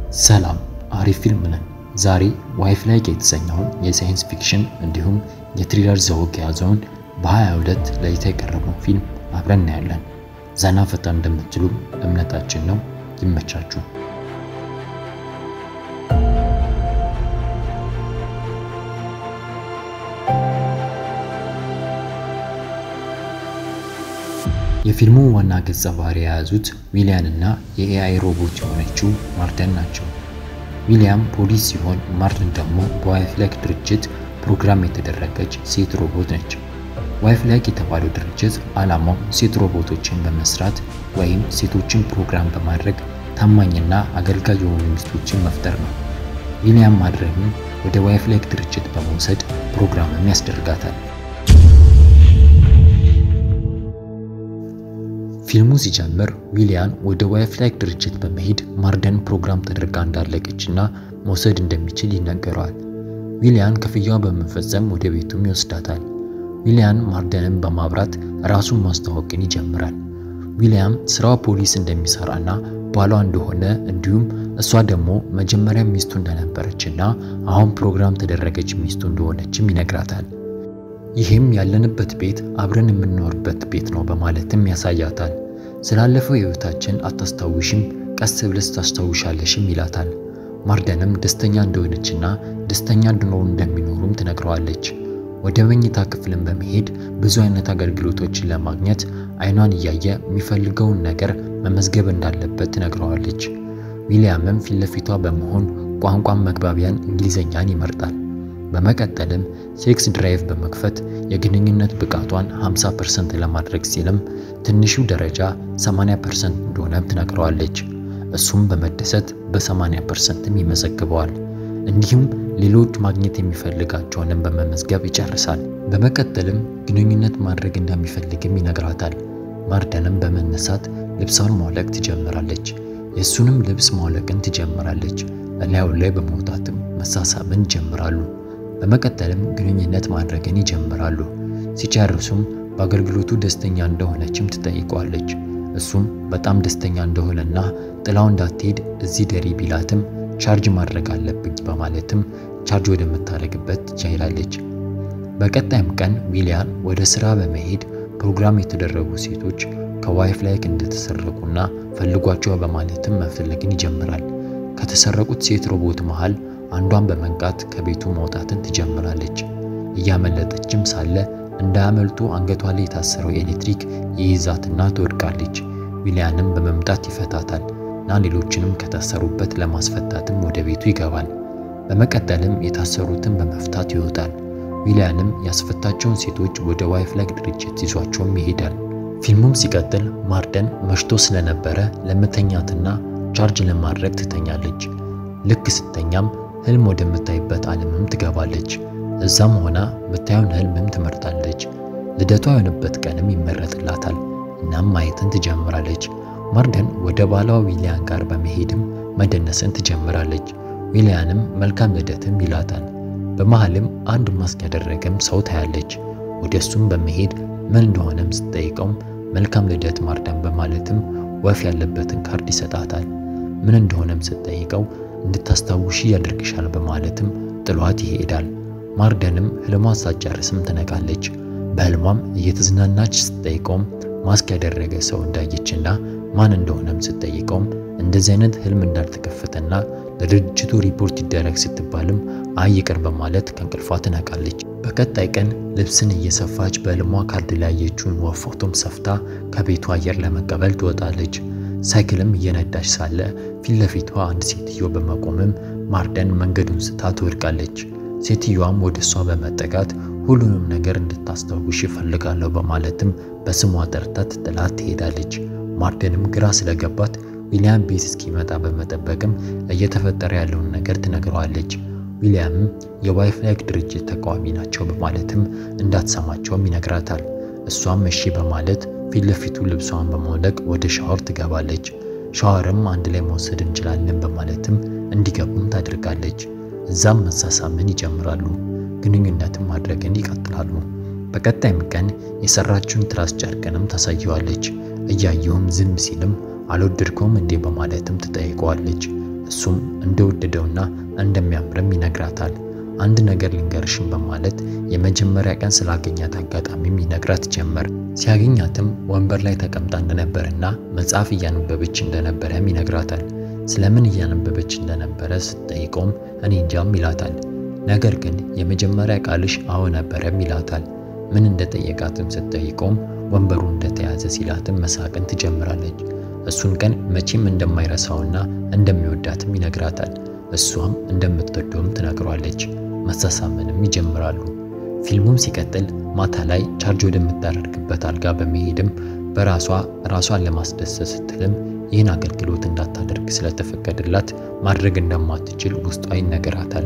ሰላም አሪፍ ፊልም ነን። ዛሬ ዋይፍ ላይክ የተሰኘውን የሳይንስ ፊክሽን እንዲሁም የትሪለር ዘውግ የያዘውን በ22 ለእይታ የቀረበውን ፊልም አብረን እናያለን። ዘና ፈታ እንደምትሉ እምነታችን ነው። ይመቻችሁ። የፊልሙ ዋና ገጸ ባህሪ የያዙት ዊሊያን እና የኤአይ ሮቦት የሆነችው ማርተን ናቸው። ዊሊያም ፖሊስ ሲሆን ማርተን ደግሞ በዋይፍ ላይክ ድርጅት ፕሮግራም የተደረገች ሴት ሮቦት ነች። ዋይፍ ላይክ የተባለው ድርጅት ዓላማው ሴት ሮቦቶችን በመስራት ወይም ሴቶችን ፕሮግራም በማድረግ ታማኝና አገልጋይ የሆኑ ሚስቶችን መፍጠር ነው። ዊሊያም ማድረግን ወደ ዋይፍ ላይክ ድርጅት በመውሰድ ፕሮግራምም ያስደርጋታል። ፊልሙ ሲጀምር ዊሊያን ወደ ዋይፍ ላይክ ድርጅት በመሄድ ማርደን ፕሮግራም ተደርጋ እንዳለቀችና መውሰድ እንደሚችል ይነገረዋል። ዊሊያን ክፍያውን በመፈጸም ወደ ቤቱም ይወስዳታል። ዊሊያን ማርደንን በማብራት ራሱን ማስተዋወቅን ይጀምራል። ዊሊያም ስራው ፖሊስ እንደሚሰራና ባሏ እንደሆነ እንዲሁም እሷ ደግሞ መጀመሪያ ሚስቱ እንደነበረችና አሁን ፕሮግራም ተደረገች ሚስቱ እንደሆነችም ይነግራታል። ይህም ያለንበት ቤት አብረን የምንኖርበት ቤት ነው በማለትም ያሳያታል። ስላለፈው ህይወታችን አታስታውሽም፣ ቀስ ብለሽ ታስታውሻለሽም ይላታል። ማርደንም ደስተኛ እንደሆነችና ደስተኛ እንዲኖሩ እንደሚኖሩም ትነግረዋለች። ወደ መኝታ ክፍልን በመሄድ ብዙ አይነት አገልግሎቶችን ለማግኘት አይኗን እያየ የሚፈልገውን ነገር መመዝገብ እንዳለበት ትነግረዋለች። ዊሊያምም ፊት ለፊቷ በመሆን ቋንቋን መግባቢያን እንግሊዘኛን ይመርጣል። በመቀጠልም ሴክስ ድራይቭ በመክፈት የግንኙነት ብቃቷን 50% ለማድረግ ሲልም ትንሹ ደረጃ 80% እንደሆነም ትነግረዋለች። እሱም በመደሰት በ80%ም ይመዘግበዋል። እንዲሁም ሌሎች ማግኘት የሚፈልጋቸውንም በመመዝገብ ይጨርሳል። በመቀጠልም ግንኙነት ማድረግ እንደሚፈልግም ይነግራታል። ማርደንም በመነሳት ልብሷን ማውለቅ ትጀምራለች። የእሱንም ልብስ ማውለቅን ትጀምራለች። እላዩ ላይ በመውጣትም መሳሳምን ይጀምራሉ። በመቀጠልም ግንኙነት ማድረግን ይጀምራሉ። ሲጨርሱም በአገልግሎቱ ደስተኛ እንደሆነችም ትጠይቀዋለች። እሱም በጣም ደስተኛ እንደሆነና ጥላው እንዳትሄድ እዚህ ደሪ ቢላትም ቻርጅ ማድረግ አለብኝ በማለትም ቻርጅ ወደምታደርግበት ትቻይላለች። በቀጣይም ቀን ዊሊያን ወደ ስራ በመሄድ ፕሮግራም የተደረጉ ሴቶች ከዋይፍ ላይክ እንደተሰረቁና ፈልጓቸው በማለትም መፈለግን ይጀምራል። ከተሰረቁት ሴት ሮቦት መሃል አንዷን በመንቃት ከቤቱ መውጣትን ትጀምራለች። እያመለጠችም ሳለ እንዳያመልጡ አንገቷ ላይ የታሰረው ኤሌክትሪክ ይይዛትና ትወድቃለች። ዊሊያንም በመምጣት ይፈታታል እና ሌሎችንም ከታሰሩበት ለማስፈታትም ወደ ቤቱ ይገባል። በመቀጠልም የታሰሩትን በመፍታት ይወጣል። ዊሊያንም ያስፈታቸውን ሴቶች ወደ ዋይፍ ላይክ ድርጅት ይዟቸውም ይሄዳል። ፊልሙም ሲቀጥል ማርደን መሽቶ ስለነበረ ለመተኛትና ቻርጅ ለማድረግ ትተኛለች። ልክ ስተኛም ህልም ወደምታይበት ዓለምም ትገባለች። እዛም ሆና ምታየውን ህልምም ትመርጣለች። ልደቷ የሆነበት ቀንም ይመረጥላታል። እናም ማየትን ትጀምራለች። ማርደን ወደ ባሏ ዊሊያን ጋር በመሄድም መደነስን ትጀምራለች። ዊሊያንም መልካም ልደትም ይላታል። በመሃልም አንድ ማስክ ያደረገም ሰው ታያለች። ወደ እሱም በመሄድ ምን እንደሆነም ስትጠይቀውም መልካም ልደት ማርደን በማለትም ወፍ ያለበትን ካርድ ይሰጣታል። ምን እንደሆነም ስትጠይቀው እንድታስታውሺ ያደርግሻል በማለትም ጥሏት ይሄዳል። ማርደንም ህልሟን ሳትጨርስም ትነቃለች። በህልሟም እየተዝናናች ስትጠይቀውም ማስክ ያደረገ ሰው እንዳየችና ማን እንደሆነም ስትጠይቀውም እንደዚህ አይነት ህልም እንዳልተከፈተና ለድርጅቱ ሪፖርት ይደረግ ስትባልም አይ ይቅር በማለት ከእንቅልፏ ትነቃለች። በቀጣይ ቀን ልብስን እየሰፋች በህልሟ ካርድ ላይ ያየችውን ወፍ ፎቶም ሰፍታ ከቤቱ አየር ለመቀበል ትወጣለች። ሳይክልም እየነዳች ሳለ ፊት ለፊቷ አንድ ሴትዮ በመቆምም ማርደን መንገዱን ስታ ትወድቃለች። ሴትዮዋም ወደ እሷ በመጠጋት ሁሉንም ነገር እንድታስታውሽ ይፈልጋለሁ በማለትም በስሟ ጠርታት ጥላት ትሄዳለች። ማርደንም ግራ ስለገባት ዊሊያም ቤት እስኪመጣ በመጠበቅም እየተፈጠረ ያለውን ነገር ትነግረዋለች። ዊሊያምም የዋይፍ ላይክ ድርጅት ተቃዋሚ ናቸው በማለትም እንዳትሰማቸውም ይነግራታል። እሷም እሺ በማለት ፊት ለፊቱ ልብሷን በማውለቅ ወደ ሻወር ትገባለች። ሻወርም አንድ ላይ መውሰድ እንችላለን በማለትም እንዲገቡም ታደርጋለች። እዛም መሳሳምን ይጀምራሉ። ግንኙነትም ማድረግን ይቀጥላሉ። በቀጣይም ቀን የሰራችውን ትራስ ጨርቅንም ታሳየዋለች። እያየውም ዝም ሲልም አልወደድከውም እንዴ በማለትም ትጠይቀዋለች። እሱም እንደወደደውና እንደሚያምርም ይነግራታል። አንድ ነገር ልንገርሽም በማለት የመጀመሪያ ቀን ስላገኛት አጋጣሚም ይነግራት ጀመር። ሲያገኛትም ወንበር ላይ ተቀምጣ እንደነበረና መጽሐፍ እያነበበች እንደነበረም ይነግራታል። ስለምን እያነበበች እንደነበረ ስትጠይቀውም እኔ እንጃም ይላታል። ነገር ግን የመጀመሪያ ቃልሽ አዎ ነበረም ይላታል። ምን እንደጠየቃትም ስትጠይቀውም ወንበሩ እንደተያዘ ሲላትም መሳቅን ትጀምራለች። እሱን ቀን መቼም እንደማይረሳውና እንደሚወዳትም ይነግራታል። እሷም እንደምትወደውም ትነግሯለች። መሳሳምንም ይጀምራሉ። ፊልሙም ሲቀጥል ማታ ላይ ቻርጅ ወደምታደርግበት አልጋ በመሄድም በራሷ ራሷን ለማስደሰት ስትልም ይህን አገልግሎት እንዳታደርግ ስለተፈቀደላት ማድረግ እንደማትችል ውስጧ ይነገራታል።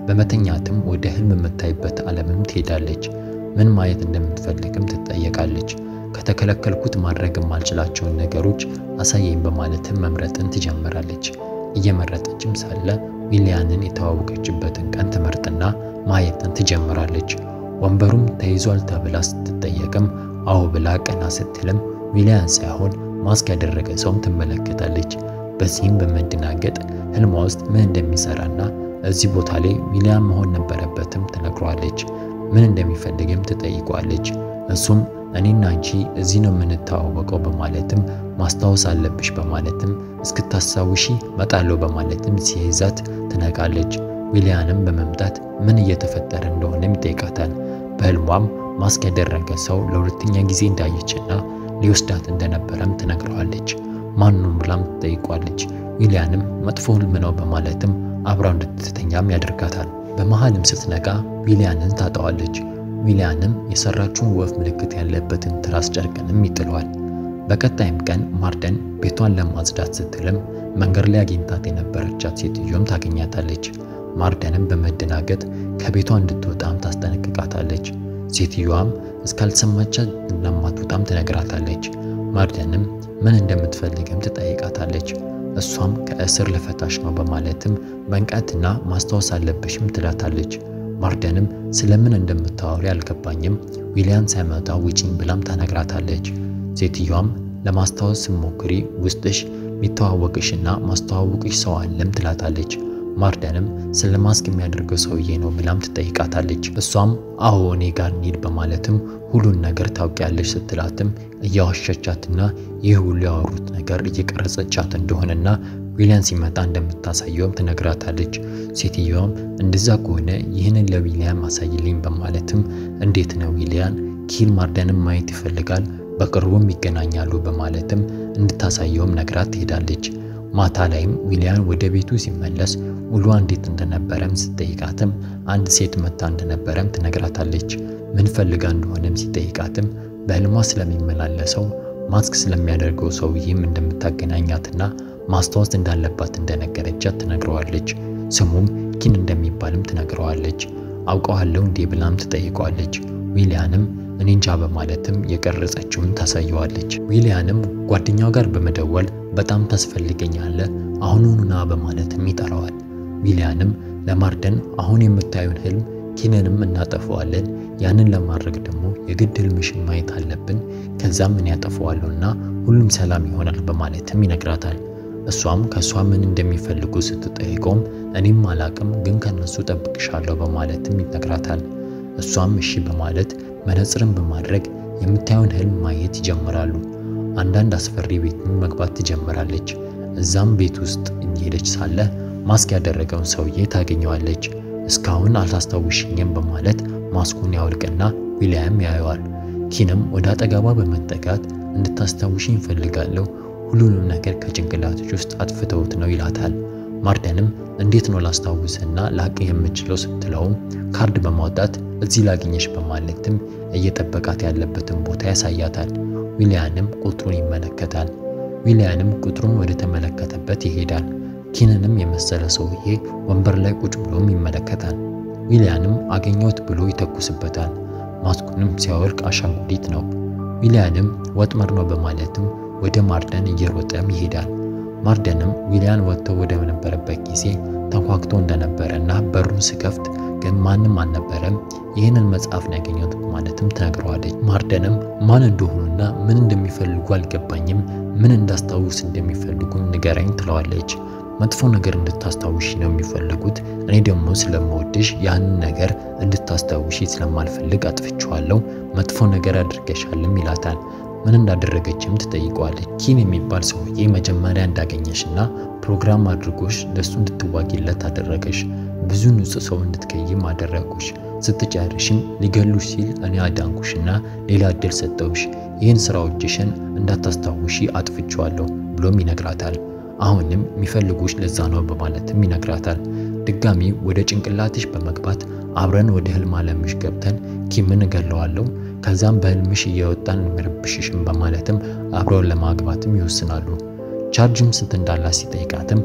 በመተኛትም ወደ ህልም የምታይበት ዓለምም ትሄዳለች። ምን ማየት እንደምትፈልግም ትጠየቃለች። ከተከለከልኩት ማድረግ የማልችላቸውን ነገሮች አሳየኝ በማለትም መምረጥን ትጀምራለች። እየመረጠችም ሳለ ዊሊያንን የተዋወቀችበትን ቀን ትመርጥና ማየትን ትጀምራለች። ወንበሩም ተይዟል ተብላ ስትጠየቅም አዎ ብላ ቀና ስትልም ዊሊያን ሳይሆን ማስክ ያደረገ ሰውም ትመለከታለች። በዚህም በመደናገጥ ህልሟ ውስጥ ምን እንደሚሰራና እዚህ ቦታ ላይ ዊሊያን መሆን ነበረበትም ትነግሯለች። ምን እንደሚፈልግም ትጠይቋለች። እሱም እኔና አንቺ እዚህ ነው የምንተዋወቀው በማለትም ማስታወስ አለብሽ በማለትም እስክታስታውሺ መጣለሁ በማለትም ሲይዛት ትነቃለች። ዊሊያንም በመምጣት ምን እየተፈጠረ እንደሆነም ይጠይቃታል። በህልሟም ማስክ ያደረገ ሰው ለሁለተኛ ጊዜ እንዳየችና ሊወስዳት እንደነበረም ትነግረዋለች። ማንም ብላም ትጠይቋለች። ዊሊያንም መጥፎ ህልም ነው በማለትም አብራው እንድትተኛም ያደርጋታል። በመሃልም ስትነቃ ዊሊያንን ታጠዋለች። ዊሊያንም የሰራችውን ወፍ ምልክት ያለበትን ትራስ ጨርቅንም ይጥለዋል። በቀጣይም ቀን ማርደን ቤቷን ለማጽዳት ስትልም መንገድ ላይ አግኝታት የነበረቻት ሴትዮም ታገኛታለች። ማርደንም በመደናገጥ ከቤቷ እንድትወጣም ታስጠነቅቃታለች። ሴትዮዋም እስካልሰማቻት እንደማትወጣም ትነግራታለች። ማርደንም ምን እንደምትፈልግም ትጠይቃታለች። እሷም ከእስር ልፈታሽ ነው በማለትም መንቃትና ማስታወስ አለብሽም ትላታለች። ማርደንም ስለምን እንደምታወሪ አልገባኝም፣ ዊሊያን ሳይመጣ ውጪኝ ብላም ታነግራታለች። ሴትዮዋም ለማስታወስ ሞክሪ፣ ውስጥሽ የሚተዋወቅሽና ማስተዋወቅሽ ሰው አለም ትላታለች። ማርደንም ስለ ማስክ የሚያደርገው ሰውዬ ነው ብላም ትጠይቃታለች። እሷም አዎ እኔ ጋር እንሂድ በማለትም ሁሉን ነገር ታውቂያለሽ ስትላትም እያዋሸቻትና ይህ ሁሉ ያወሩት ነገር እየቀረጸቻት እንደሆነና ዊሊያን ሲመጣ እንደምታሳየውም ትነግራታለች። ሴትዮዋም እንደዛ ከሆነ ይህንን ለዊሊያን ማሳይልኝ በማለትም እንዴት ነው ዊሊያን ኪል ማርደንም ማየት ይፈልጋል፣ በቅርቡም ይገናኛሉ በማለትም እንድታሳየውም ነግራት ትሄዳለች። ማታ ላይም ዊሊያን ወደ ቤቱ ሲመለስ ውሏ እንዴት እንደነበረም ስትጠይቃትም አንድ ሴት መታ እንደነበረም ትነግራታለች። ምን ፈልጋ እንደሆነም ሲጠይቃትም በህልሟ ስለሚመላለሰው ማስክ ስለሚያደርገው ሰውዬም እንደምታገናኛትና ማስታወስ እንዳለባት እንደነገረቻት ትነግረዋለች። ስሙም ኪን እንደሚባልም ትነግረዋለች። አውቀዋለሁ እንዴ ብላም ትጠይቀዋለች። ዊሊያንም እኔ እንጃ በማለትም የቀረጸችውን ታሳየዋለች። ዊሊያንም ጓደኛው ጋር በመደወል በጣም ታስፈልገኛለህ አሁኑኑ ና በማለትም ይጠራዋል። ዊሊያንም ለማርደን አሁን የምታዩን ህልም ኪንንም እናጠፈዋለን፣ ያንን ለማድረግ ደግሞ የግድ ህልምሽን ማየት አለብን፣ ከዛም ምን ያጠፈዋለሁና ሁሉም ሰላም ይሆናል በማለትም ይነግራታል። እሷም ከእሷ ምን እንደሚፈልጉ ስትጠይቀውም እኔም አላቅም፣ ግን ከነሱ ጠብቅሻለሁ በማለትም ይነግራታል። እሷም እሺ በማለት መነጽርን በማድረግ የምታየውን ህልም ማየት ይጀምራሉ። አንዳንድ አስፈሪ ቤትን መግባት ትጀምራለች። እዛም ቤት ውስጥ እየሄደች ሳለ ማስክ ያደረገውን ሰውዬ ታገኘዋለች። እስካሁን አልታስታውሽኝም በማለት ማስኩን ያወልቅና ዊሊያም ያየዋል። ኪንም ወደ አጠገቧ በመጠጋት እንድታስታውሽኝ እፈልጋለሁ፣ ሁሉንም ነገር ከጭንቅላቶች ውስጥ አጥፍተውት ነው ይላታል። ማርደንም እንዴት ነው ላስታውስና ላቅ የምችለው ስትለውም ካርድ በማውጣት እዚህ ላግኘሽ በማለትም እየጠበቃት ያለበትን ቦታ ያሳያታል። ዊሊያንም ቁጥሩን ይመለከታል። ዊሊያንም ቁጥሩን ወደ ተመለከተበት ይሄዳል። ኪንንም የመሰለ ሰውዬ ወንበር ላይ ቁጭ ብሎም ይመለከታል። ዊሊያንም አገኘሁት ብሎ ይተኩስበታል። ማስኩንም ሲያወልቅ አሻንጉሊት ነው። ዊሊያንም ወጥመድ ነው በማለትም ወደ ማርደን እየሮጠም ይሄዳል። ማርደንም ዊሊያን ወጥቶ ወደ ነበረበት ጊዜ ተንኳክቶ እንደነበረ እና በሩን ስከፍት ግን ማንም አልነበረም፣ ይህንን መጽሐፍ ነው ያገኘሁት በማለትም ትነግረዋለች። ማርደንም ማን እንደሆኑና ምን እንደሚፈልጉ አልገባኝም፣ ምን እንዳስታውስ እንደሚፈልጉም ንገረኝ ትለዋለች። መጥፎ ነገር እንድታስታውሺ ነው የሚፈልጉት። እኔ ደግሞ ስለምወድሽ ያንን ነገር እንድታስታውሺ ስለማልፈልግ አጥፍቼዋለሁ። መጥፎ ነገር አድርገሻልም ይላታል። ምን እንዳደረገችም ትጠይቀዋለች። ኪን የሚባል ሰውዬ መጀመሪያ እንዳገኘሽና ፕሮግራም አድርጎሽ ለሱ እንድትዋጊለት አደረገሽ። ብዙ ንጹህ ሰው እንድትገይም አደረጉሽ። ስትጨርሽም ሊገሉሽ ሲል እኔ አዳንኩሽና ሌላ እድል ሰጠውሽ። ይህን ስራዎችሽን እንዳታስታውሺ አጥፍቼዋለሁ ብሎም ይነግራታል። አሁንም የሚፈልጉሽ ለዛ ነው በማለትም ይነግራታል። ድጋሚ ወደ ጭንቅላትሽ በመግባት አብረን ወደ ህልም አለምሽ ገብተን ኪምን እገለዋለሁ ከዛም በህልምሽ እየወጣን እንመረብሽሽም በማለትም አብረውን ለማግባትም ይወስናሉ። ቻርጅም ስንት እንዳላት ሲጠይቃትም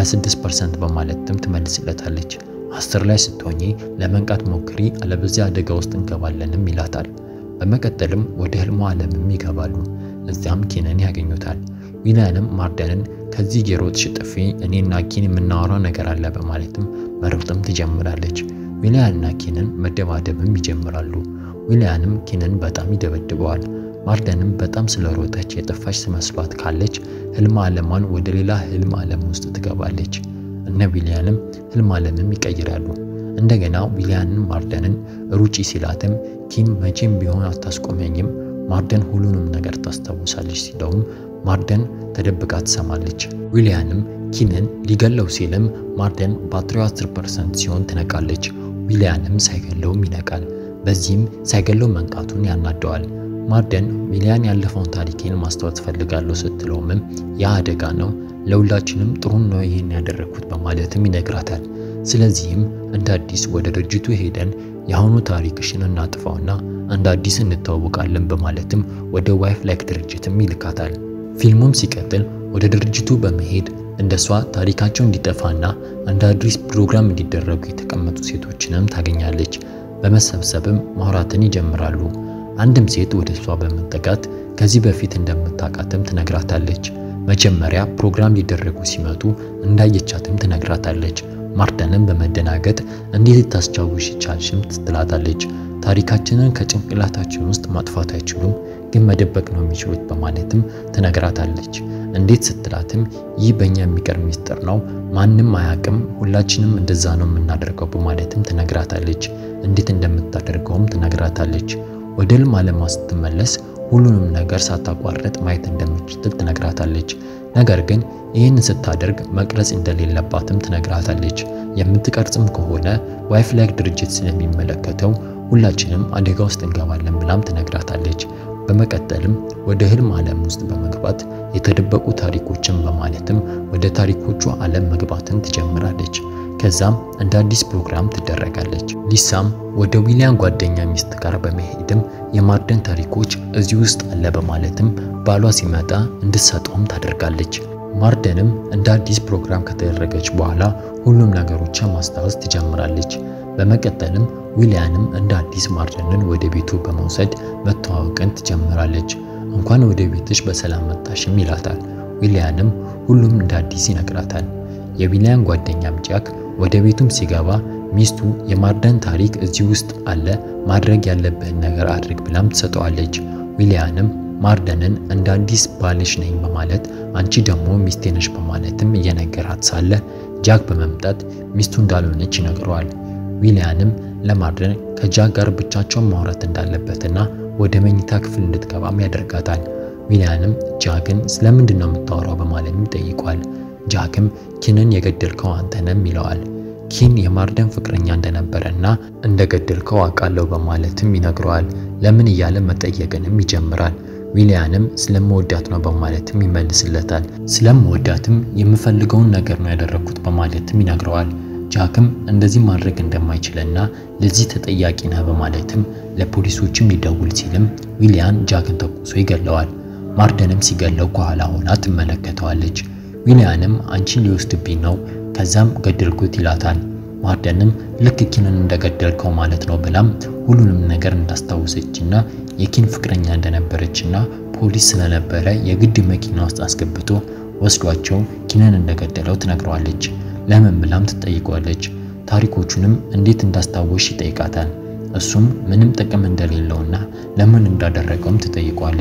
26% በማለትም ትመልስለታለች። አስር ላይ ስትሆኚ ለመንቃት ሞክሪ፣ አለበዚያ አደጋ ውስጥ እንገባለንም ይላታል። በመቀጠልም ወደ ህልሟ ዓለምም ይገባሉ። እዚያም ኪንን ያገኙታል። ዊሊያንም ማርደንን ከዚህ የሮጥሽ ጥፊ እኔና ኪን የምናወራው ነገር አለ በማለትም መሮጥም ትጀምራለች። ዊሊያንና ኪንን መደባደብም ይጀምራሉ። ዊሊያንም ኪንን በጣም ይደበድበዋል። ማርደንም በጣም ስለሮጠች የጠፋች ስመስሏት ካለች ህልም ዓለሟን ወደ ሌላ ህልም ዓለም ውስጥ ትገባለች። እነ ዊሊያንም ህልም ዓለምም ይቀይራሉ። እንደገና ዊሊያንን ማርደንን ሩጪ ሲላትም ኪን መቼም ቢሆን አታስቆመኝም፣ ማርደን ሁሉንም ነገር ታስታውሳለች ሲለውም ማርደን ተደብቃ ትሰማለች። ዊሊያንም ኪንን ሊገለው ሲልም ማርደን ባትሪው 10% ሲሆን ትነቃለች። ዊሊያንም ሳይገለውም ይነቃል። በዚህም ሳይገለው መንቃቱን ያናደዋል። ማርደን ዊሊያን ያለፈውን ታሪኬን ማስታወስ ፈልጋለሁ ስትለውምም ያ አደጋ ነው፣ ለሁላችንም ጥሩ ነው ይህን ያደረግኩት በማለትም ይነግራታል። ስለዚህም እንደ አዲስ ወደ ድርጅቱ ሄደን የአሁኑ ታሪክሽን እናጥፋውና እንደ አዲስ እንተዋወቃለን በማለትም ወደ ዋይፍ ላይክ ድርጅትም ይልካታል። ፊልሙም ሲቀጥል ወደ ድርጅቱ በመሄድ እንደሷ ታሪካቸው እንዲጠፋና እንደ አዲስ ፕሮግራም እንዲደረጉ የተቀመጡ ሴቶችንም ታገኛለች። በመሰብሰብም ማውራትን ይጀምራሉ። አንድም ሴት ወደ እሷ በመጠጋት ከዚህ በፊት እንደምታውቃትም ትነግራታለች። መጀመሪያ ፕሮግራም ሊደረጉ ሲመጡ እንዳየቻትም ትነግራታለች። ማርደንም በመደናገጥ እንዴት ልታስቻውሽ ቻልሽም ትላታለች። ታሪካችንን ከጭንቅላታችን ውስጥ ማጥፋት አይችሉም፣ ግን መደበቅ ነው የሚችሉት በማለትም ትነግራታለች። እንዴት ስትላትም ይህ በእኛ የሚቀር ሚስጥር ነው፣ ማንም አያውቅም፣ ሁላችንም እንደዛ ነው የምናደርገው በማለትም ትነግራታለች። እንዴት እንደምታደርገውም ትነግራታለች። ወደ ህልም ዓለሟ ስትመለስ ሁሉንም ነገር ሳታቋርጥ ማየት እንደምትችል ትነግራታለች። ነገር ግን ይህን ስታደርግ መቅረጽ እንደሌለባትም ትነግራታለች። የምትቀርጽም ከሆነ ዋይፍ ላይክ ድርጅት ስለሚመለከተው ሁላችንም አደጋ ውስጥ እንገባለን ብላም ትነግራታለች። በመቀጠልም ወደ ህልም ዓለም ውስጥ በመግባት የተደበቁ ታሪኮችን በማለትም ወደ ታሪኮቹ ዓለም መግባትን ትጀምራለች። ከዛም እንደ አዲስ ፕሮግራም ትደረጋለች። ሊሳም ወደ ዊሊያን ጓደኛ ሚስት ጋር በመሄድም የማርደን ታሪኮች እዚህ ውስጥ አለ በማለትም ባሏ ሲመጣ እንድትሰጠውም ታደርጋለች። ማርደንም እንደ አዲስ ፕሮግራም ከተደረገች በኋላ ሁሉም ነገሮችን ማስታወስ ትጀምራለች። በመቀጠልም ዊሊያንም እንደ አዲስ ማርደንን ወደ ቤቱ በመውሰድ መተዋወቅን ትጀምራለች። እንኳን ወደ ቤትሽ በሰላም መጣሽም ይላታል። ዊሊያንም ሁሉም እንደ አዲስ ይነግራታል። የዊሊያን ጓደኛም ጃክ ወደ ቤቱም ሲገባ ሚስቱ የማርደን ታሪክ እዚህ ውስጥ አለ፣ ማድረግ ያለብህን ነገር አድርግ ብላም ትሰጠዋለች። ዊሊያንም ማርደንን እንደ አዲስ ባልሽ ነኝ በማለት አንቺ ደግሞ ሚስቴ ነሽ በማለትም እየነገራት ሳለ ጃክ በመምጣት ሚስቱ እንዳልሆነች ይነግረዋል። ዊሊያንም ለማርደን ከጃክ ጋር ብቻቸውን ማውራት እንዳለበትና ወደ መኝታ ክፍል እንድትገባም ያደርጋታል። ዊሊያንም ጃክን ስለምንድን ነው የምታወራው በማለትም ይጠይቋል። ጃክም ኪንን የገደልከው አንተ ነህም ይለዋል። ኪን የማርደን ፍቅረኛ እንደነበረና እንደገደልከው አውቃለሁ በማለትም ይነግረዋል። ለምን እያለ መጠየቅንም ይጀምራል። ዊሊያንም ስለምወዳት ነው በማለትም ይመልስለታል። ስለምወዳትም የምፈልገውን ነገር ነው ያደረኩት በማለትም ይነግረዋል። ጃክም እንደዚህ ማድረግ እንደማይችልና ለዚህ ተጠያቂ ነህ በማለትም ለፖሊሶችም ሊደውል ሲልም ዊሊያን ጃክን ተኩሶ ይገለዋል። ማርደንም ሲገለው ከኋላ ሆና ትመለከተዋለች። ዊሊያንም አንቺን ሊወስድብኝ ነው ከዛም ገደልኩት ይላታል። ማርደንም ልክ ኪንን እንደገደልከው ማለት ነው ብላም ሁሉንም ነገር እንዳስታወሰችና የኪን ፍቅረኛ እንደነበረችና ፖሊስ ስለነበረ የግድ መኪና ውስጥ አስገብቶ ወስዷቸው ኪንን እንደገደለው ትነግረዋለች። ለምን ብላም ትጠይቀዋለች። ታሪኮቹንም እንዴት እንዳስታወሽ ይጠይቃታል። እሱም ምንም ጥቅም እንደሌለውና ለምን እንዳደረገውም ትጠይቀዋለች።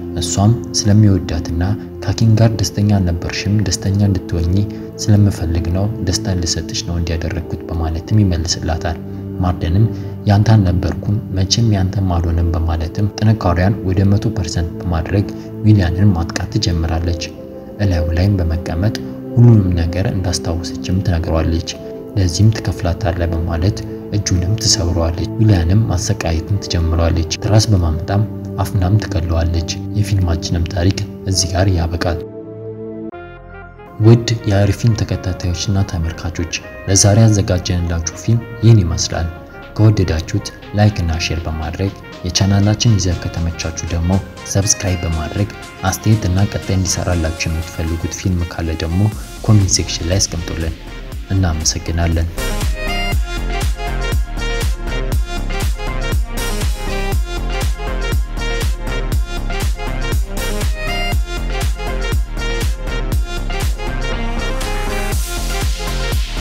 እሷም ስለሚወዳትና ከኪን ጋር ደስተኛ አልነበርሽም፣ ደስተኛ እንድትወኚ ስለምፈልግ ነው፣ ደስታ ልሰጥሽ ነው እንዲያደረግኩት በማለትም ይመልስላታል። ማርደንም ያንተ አልነበርኩም መቼም ያንተም አልሆነም በማለትም ጥንካሬዋን ወደ መቶ ፐርሰንት በማድረግ ዊሊያንን ማጥቃት ትጀምራለች። እላዩ ላይም በመቀመጥ ሁሉንም ነገር እንዳስታወሰችም ትነግረዋለች። ለዚህም ትከፍላታለህ በማለት እጁንም ትሰብረዋለች። ዊሊያንም ማሰቃየትን ትጀምረዋለች። ትራስ በማምጣም አፍናም ትገለዋለች። የፊልማችንም ታሪክ እዚህ ጋር ያበቃል። ውድ የአሪፊን ተከታታዮችና ተመልካቾች ለዛሬ ያዘጋጀንላችሁ ፊልም ይህን ይመስላል። ከወደዳችሁት ላይክ እና ሼር በማድረግ የቻናላችን ይዘት ከተመቻችሁ ደግሞ ሰብስክራይብ በማድረግ አስተያየት እና ቀጣይ እንዲሰራላችሁ የምትፈልጉት ፊልም ካለ ደግሞ ኮሜንት ሴክሽን ላይ አስቀምጡልን። እናመሰግናለን።